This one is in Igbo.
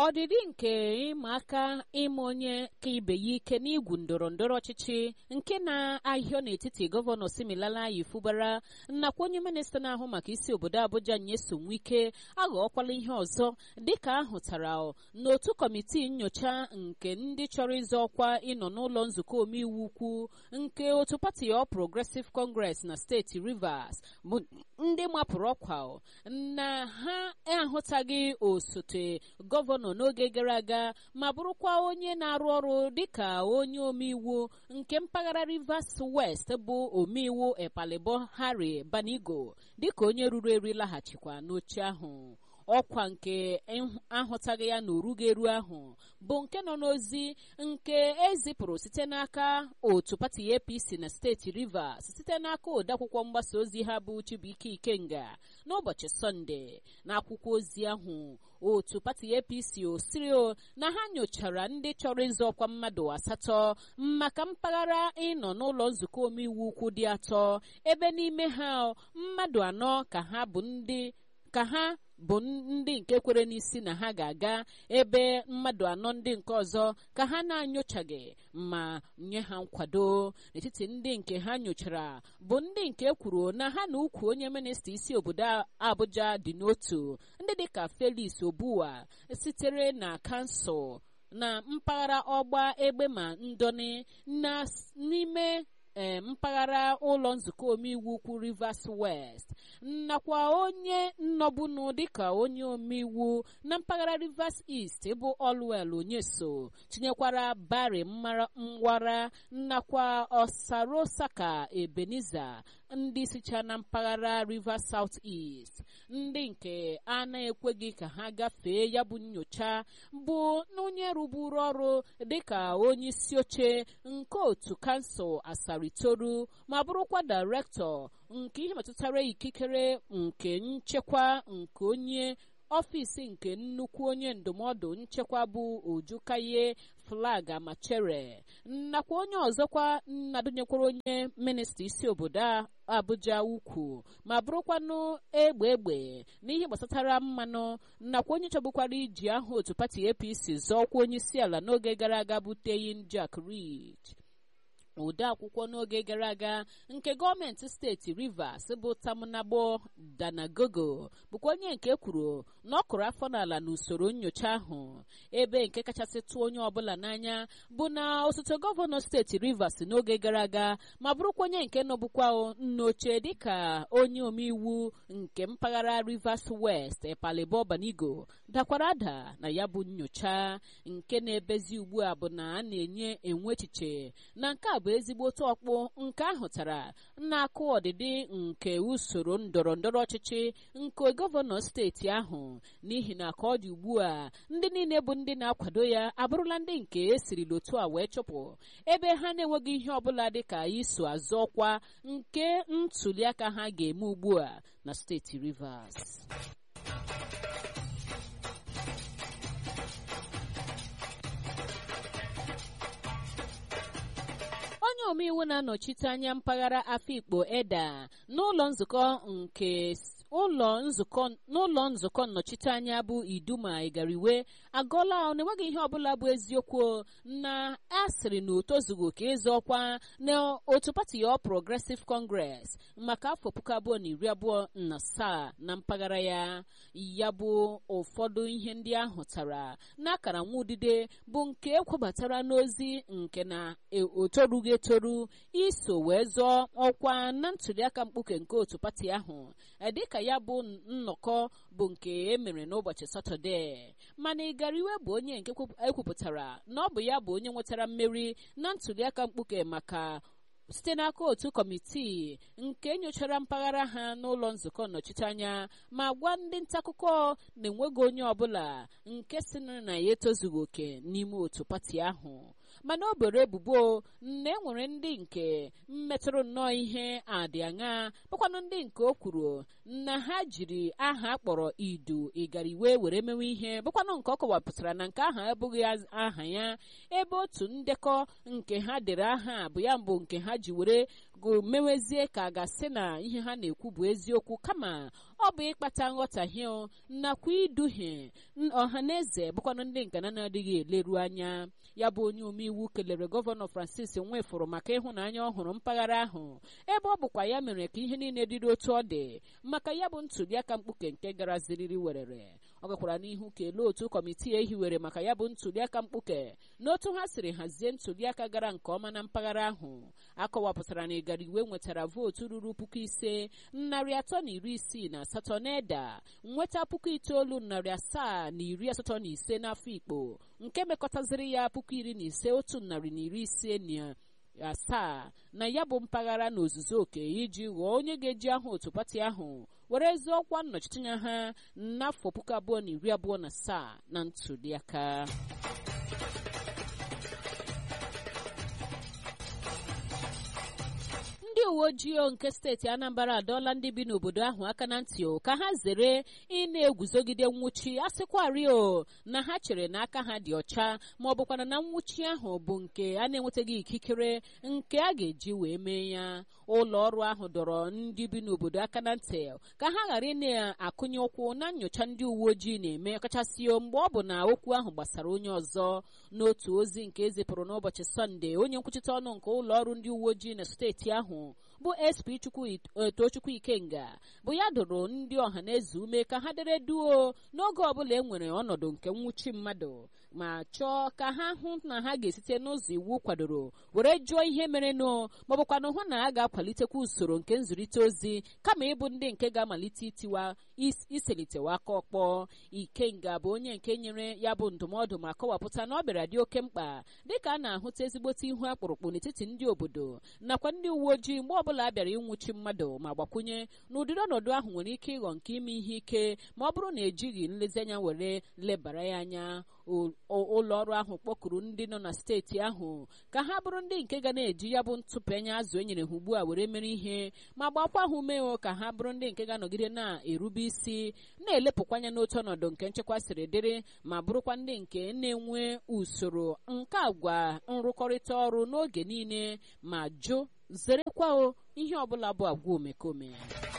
ọdịdị nke ịma aka ịma onye ka ibe ya ike n'igwu ndọrọ ndọrọ ọchịchị nke na-ahịọ n'etiti gọvanọ Similala Yifubara nakwa onye minista na-ahụ maka isi obodo Abuja Nyesom Wike aghọọkwala ihe ọzọ dịka ahụtara n'otu kọmitii nyocha nke ndị chọrọ ịzọ ọkwa ịnọ n'ụlọ nzukọ omeiwu ukwu nke otu pati All Progressive Congress na steeti Rivers bụ ndị mapụrụ ọkwa na ha ahụtaghị osote gọvanọ n'oge gara aga ma bụrụkwa onye na-arụ ọrụ dịka onye omeiwu nke mpaghara Rivers West bụ omeiwu Epalebo Harry Banigo dịka onye ruru eru laghachikwa n'oche ahụ ọkwa nke ahụtaghị ya n'orughị eru ahụ bụ nke nọ n'ozi nke ezipụrụ site n'aka otu pati APC na steeti Rivers site n'aka odeakwụkwọ mgbasa ozi ha bụ Chibuike Ikenga n'ụbọchị Sọnde n'akwụkwọ ozi ahụ otu pati APC osirio na ha nyochara ndị chọrọ ịzọ ọkwa mmadụ asatọ maka mpaghara ịnọ n'ụlọ nzukọ omeiwu ukwu dị atọ ebe n'ime ha mmadụ anọ ka ha bụ ndị ka ha bụ ndị nke kwere n'isi na ha ga-aga ebe mmadụ anọ ndị nke ọzọ ka ha na-anyochaghị ma nye ha nkwado n'etiti ndị nke ha nyochara bụ ndị nke kwuru na ha na ukwu onye minista isi obodo Abuja dị n'otu ndị dịka Felix Obuwa sitere na kansụl na mpaghara ọgba egbe ma ndọni na n'ime ee mpaghara ụlọ nzukọ omeiwu ukwu Rivers West nakwa onye nnọbụnụ dịka onye omeiwu na mpaghara Rivers East bụ Olwell Onyeso tinyekwara Barry Mwara nakwa Osarosaka Ebenezer ndị sicha na mpaghara Rivers South East ndị nke a na-ekweghị ka ha gafee ya bụ nyocha bụ onye rụburu ọrụ dịka onye isi oche nke otu kansụl Asaritoru ma bụrụkwa dairektọ nke ihe metụtara ikikere nke nchekwa nke onye ọfịs nke nnukwu onye ndụmọdụ nchekwa bụ Ojukaye Flag Amachere nakwa onye ọzọkwa nnadonyekwara onye minista isi obodo Abuja ukwu ma bụrụkwanụ egbe egbe n'ihe gbasatara mmanụ nakwa onye chọbụkwara iji aha otu pati APC zọọkwa onye isi ala n'oge gara aga bụ Teyin Jack Reed ode akwụkwọ n'oge gara aga nke gọọmenti steeti Rivers bụ Tamunabo Danagogo bụkwa onye nke kwuru na ọ kụrụ afọ n'ala n'usoro nyocha ahụ ebe nke kachasị tụọ onye ọbụla n'anya bụ na osote gọvanọ steeti Rivers n'oge gara aga ma bụrụkwa onye nke nọbụkwa nnoche dịka onye omeiwu nke mpaghara Rivers West Epalebo Banigo dakwara ada na ya bụ nyocha nke na-ebezi ugbu a bụ na a na-enye enwe echiche na nke a bụ ezigbote ọkpụ nke ahụtara na-akụ ọdịdị nke usoro ndọrọ ndọrọ ọchịchị nke gọvanọ steeti ahụ n'ihi na ka ọ dị ugbu a ndị niile bụ ndị na-akwado ya abụrụla ndị nke esiri otu a wee chụpụ ebe ha na-enweghị ihe ọbụla dịka iso azụ ọkwa nke ntuliaka ha ga-eme ugbu a na steeti Rivers onye omeiwu na-anọchite anya mpaghara Afikpo Eda n'ụlọ nzukọ nke ụlọ nzukọ n'ụlọ nzukọ nnọchiteanya bụ Iduma Igariwe agọla na-enweghị ihe ọbụla bụ eziokwu na asịrị na o tozughị oke ịzọ ọkwa na otu pati All Progressive Congress maka afọ puku abụọ na iri abụọ na asaa na mpaghara ya ya bụ ụfọdụ ihe ndị ahụ tara n'akara nwa udide bụ nke ekwebatara n'ozi nke na otorughị etoru iso wee zọọ ọkwa na ntuliaka mkpuke nke otu pati ahụ dịka ya bụ nnọkọ bụ nke emere n'ụbọchị satọde mana Igariwe bụ onye nke ekwupụtara na ọ bụ ya bụ onye nwetara mmeri na ntuliaka mkpuke maka site n'aka otu kọmitii nke nyochara mpaghara ha n'ụlọ nzukọ nnọchiteanya ma gwa ndị ntaakụkọ na enweghị onye ọbụla nke si na ya etozughị oke n'ime otu pati ahụ mana o boro ebubo na enwere ndị nke mmetụrụ nnọọ ihe adị aṅa bụkwanụ ndị nke o kwuru na ha jiri aha akpọrọ idu igariwe were mewe ihe bụkwanụ nke ọ kọwapụtara na nke ahụ abụghị aha ya ebe otu ndekọ nke ha dere aha bụ ya mbụ nke ha ji were mewezie ka a ga-asị na ihe ha na-ekwu bụ eziokwu kama ọ bụ ịkpata nghọtahie nakwa iduhie ọha na eze bụkwanụ ndị nkana na-adịghị eleru anya ya bụ onye omeiwu kelere gọvanọ francis nwefụrụ maka ịhụnanya ọhụrụ mpaghara ahụ ebe ọ bụkwa ya mere ka ihe niile dịrị otu ọ dị maka ya bụ ntụliaka mkpuke nke gara ziriri werere ọ gakwara n'ihu kelee otu kọmitii ehiwere maka ya bụ ntụliaka mkpuke n'otu ha siri hazie ntụliaka gara nke ọma na mpaghara ahụ akọwapụtara na ịgara iwe nwetara vootu ruru puku ise narị atọ na iri isii na asatọ n'eda nweta puku itoolu narị asaa na iri asatọ na ise n'afọ ikpo nke mekọtaziri ya puku iri na ise otu narị na iri ise na asaa na ya bụ mpaghara na ozuzu oke iji ghọọ onye ga-eji aha otu pati ahụ were ezi ọkwa nnọchiteanya ha n'afọ puku abụọ na iri abụọ na asaa na ntụliaka ndị uwe ojii nke steeti anambra adọọla ndị bi n'obodo ahụ aka na ntị ka ha zere ị na-eguzogide nwụchi asịkwarị o na ha chere na aka ha dị ọcha ma ọ bụkwana na nwụchi ahụ bụ nke a na-enwetaghị ikikere nke a ga-eji wee mee ya ụlọ ọrụ ahụ dọrọ ndị bi n'obodo aka na ntị ka ha ghara ị na-akụnye ụkwụ na nyocha ndị uwe ojii na-eme kachasị mgbe ọ bụ na okwu ahụ gbasara onye ọzọ n'otu ozi nke ezipụrụ n'ụbọchị sọnde onye nkwuchite ọnụ nke ụlọ ọrụ ndị uwe ojii na steeti ahụ bụ sp tochukwu ikenga bụ ya dụrụ ndị ọha na eze ume ka ha dere duo n'oge ọbụla e nwere ọnọdụ nke nwụchi mmadụ ma chọọ ka ha hụ na ha ga-esite n'ụzọ iwu kwadoro were jụọ ihe merenụ maọbụkwanụ hụ na a ga-akwalitekwa usoro nke nzụrịta ozi kama ịbụ ndị nke ga-amalite itiwa iselitewa aka ọkpọ ikenga bụ onye nke nyere ya bụ ndụmọdụ ma kọwapụta na ọ bịara dị oke mkpa dịka a na-ahụta ezigbote ihu akpụrụkpụ n'etiti ndị obodo nakwa ndị uwe ojii mgbe ọbụla a bịara ịnwụchi mmadụ ma gbakwunye na ụdịrị ọnọdụ ahụ nwere ike ịghọ nke ime ihe ike ma ọ bụrụ na ejighị nlezianya were lebara ya anya ụlọ ọrụ ahụ kpọkuru ndị nọ na steeti ahụ ka ha bụrụ ndị nke ga na-eji ya bụ ntụpenye azụ e nyere ha ugbu a were mere ihe ma gbakwa ha ume ka ha bụrụ ndị nke ga-anọgide na-erube isi na-elepụkwanya n'otu ọnọdụ nke nchekwa siri dịrị ma bụrụkwa ndị nke na-enwe usoro nke agwa nrụkọrịta ọrụ n'oge niile ma jụ zerekwa ihe ọbụla bụ agwa omekome